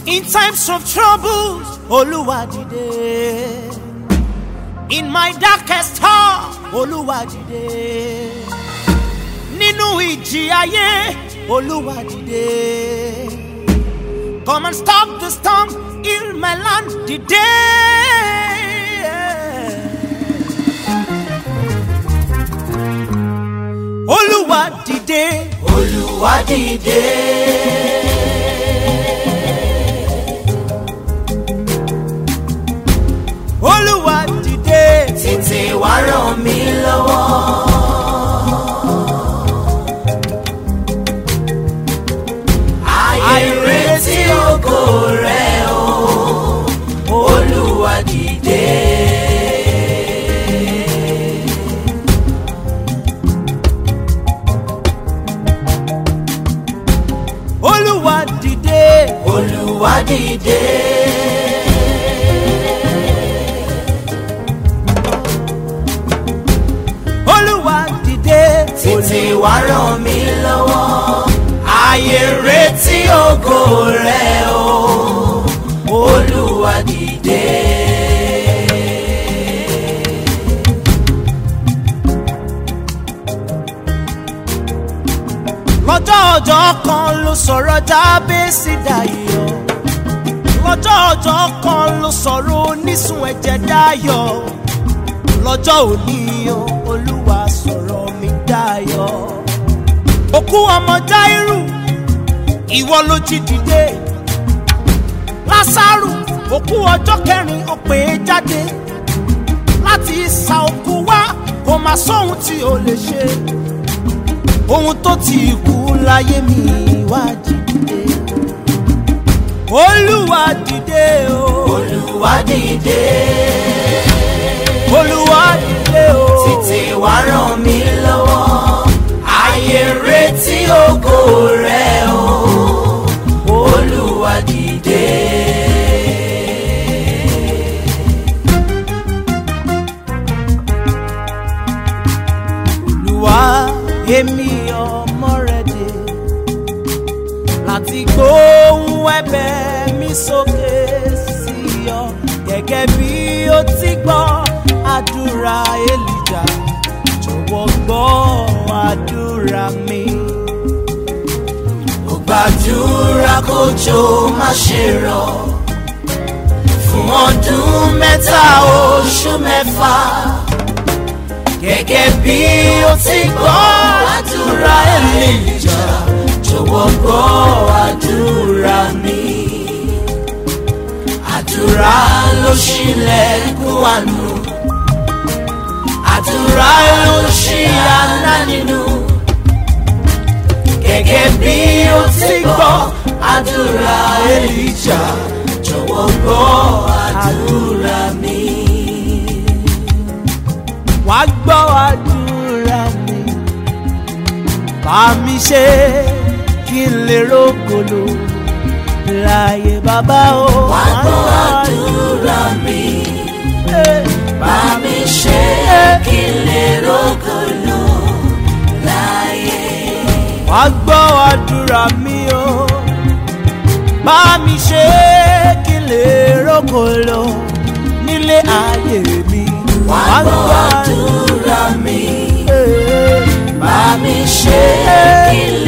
In times of trouble, Olúwa dìde. In my darkest hour, Olúwa dìde. Nínú ìjì ayé, Olúwa dìde. Come and stop the storm, heal my land dìde. Olúwa dìde. Olúwa dìde. Olúwa dìde. Tètè wá ràn mí lọ́wọ́. Àìrètí ògo rẹ̀ o, Olúwa dìde. Olúwa dìde. Olúwa dìde. Olúwa dìde. Tètè wá ràn mí lọ́wọ́. Ayé retí ògo rẹ̀ o, Olúwa dìde. lọ́jọ́ ọjọ́ kan ló sọ̀rọ̀ jábẹ́sì dayọ̀ lọ́jọ́ ọjọ́ kan ló sọ̀rọ̀ onísun ẹ̀jẹ̀ dayọ̀ lọ́jọ́ òní o olúwa sọ̀rọ̀ mi dayọ̀ òkú ọmọ jáírù ìwọ ló jí dìde lásàrù òkú ọjọ́ kẹrin ó pè é jáde láti ìsà òkú wá kò má sóhun tí o lè ṣe ohun tó ti kú láyé mi wá dìde. olúwa dìde o. Olúwa dìde. olúwa dìde o. Tètè wá ràn mí lọ́wọ́. Ayé retí ògo rẹ̀ o, Olúwa dìde. olúwa èmi ọmọ rẹ dé láti gbóhùn ẹ̀bẹ̀ mi sókè sí ọ gẹ́gẹ́ bí o ti gbọ́ àdúrà èlìjà jọ̀wọ́ gbọ́ àdúrà mi. Mo gbàdúrà kójò má ṣe rọ̀ fún ọdún mẹ́ta oṣù mẹ́fà. Gẹ́gẹ́ bí o ti gbọ́ àdúrà Èlíjà, jọ̀wọ́ gbọ́ àdúrà mi. Àdúrà ló ṣílẹ̀kùn àánú. Àdúrà ló ṣí àná nínú gẹ́gẹ́ bí o ti gbọ́ àdúrà Èlíjà jọ̀wọ́ gbọ́ àdúrà mi. wàá gbọ́ àdúrà mi bá mi ṣe kí n lè rógolo láyé bàbá o. Wá gbọ́ àdúrà mi, bá mi ṣe kí n lè rógolo láyé. wàá gbọ́ àdúrà mi o bá mi ṣe kí n lè rógolo nílé ayé mi. Wá gbọ́ àdúrà mi, àdúrà bá mi ṣe kí n